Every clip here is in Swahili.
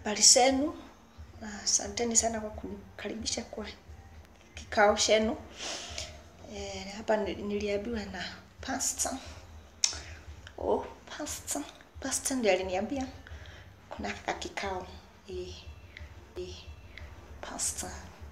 habari zenu na asanteni sana kwa kunikaribisha kwa kikao chenu. E, hapa ni- niliambiwa na pastor. Oh, pastor. Pastor ndiye aliniambia kuna kaka kikao. E, e, pastor.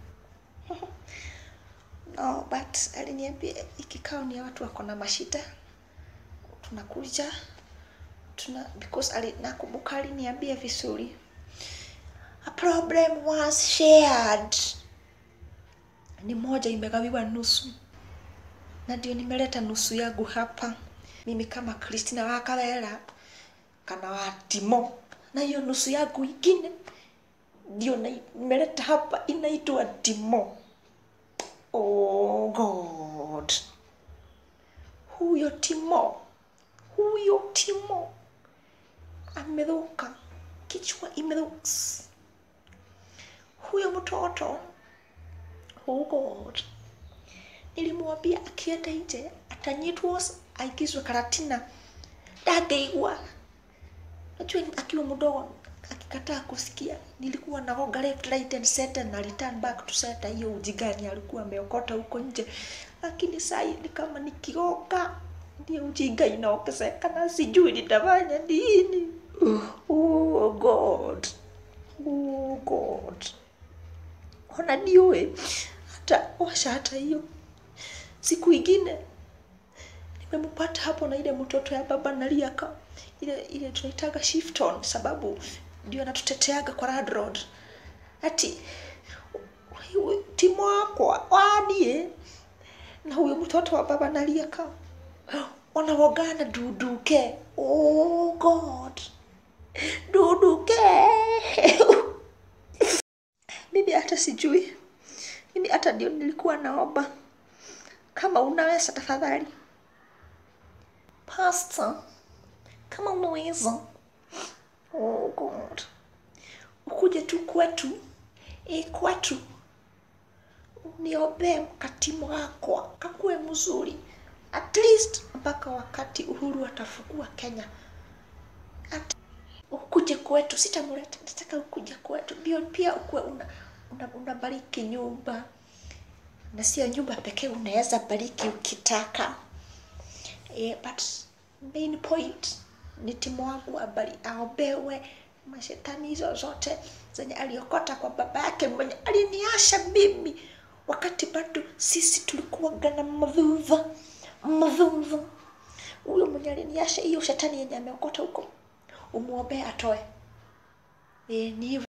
no, but aliniambia hii kikao ni ya watu wako na mashida. Tunakuja tuna because ali, nakumbuka aliniambia vizuri a problem was shared ni moja imegawiwa nusu na ndio nimeleta nusu yangu hapa mimi kama kristina wa kawera kana wa timo na hiyo nusu yangu ingine ndio na- nimeleta hapa inaitwa timo oh god huyo timo huyo timo amedhuka kichwa imedhuka huyo mtoto oh god nilimwambia akienda nje atanyitwa aingizwe karatina ndageigwa najua akiwa mdogo akikataa kusikia nilikuwa naoga left right and center na return back to center hiyo ujigani alikuwa ameokota huko nje lakini sai ni kama nikigoka ndio ujinga inaongezeka na sijui nitafanya nini oh god oh god ona niue hata washa hata hiyo siku ingine nimempata hapo na ile mtoto ya baba naliaka ile ile tunaitaga shifton sababu ndio anatuteteaga kwa Rad road ati huyu timu wakwa wadie na huyo mtoto wa baba naliaka wanawogana duduke oh god duduke mimi hata sijui mimi hata ndio nilikuwa naomba kama unaweza tafadhali pastor kama unaweza oh god ukuje tu kwetu e kwetu niombee mkatimu wakwa kakuwe mzuri at least mpaka wakati uhuru atafungua kenya At, ukuje kwetu sitamuleta nataka ukuja kwetu pia pia ukuwe una, una, unabariki nyumba na sio nyumba pekee unaweza bariki ukitaka yeah, but main point ni timu wangu abari aombewe mashetani hizo zote zenye aliokota kwa baba yake mwenye aliniasha mimi wakati bado sisi tulikuwaga na madhudha madhudha huyo mwenye aliniasha hiyo shetani yenye ameokota huko umwombee atoe e, ni hivyo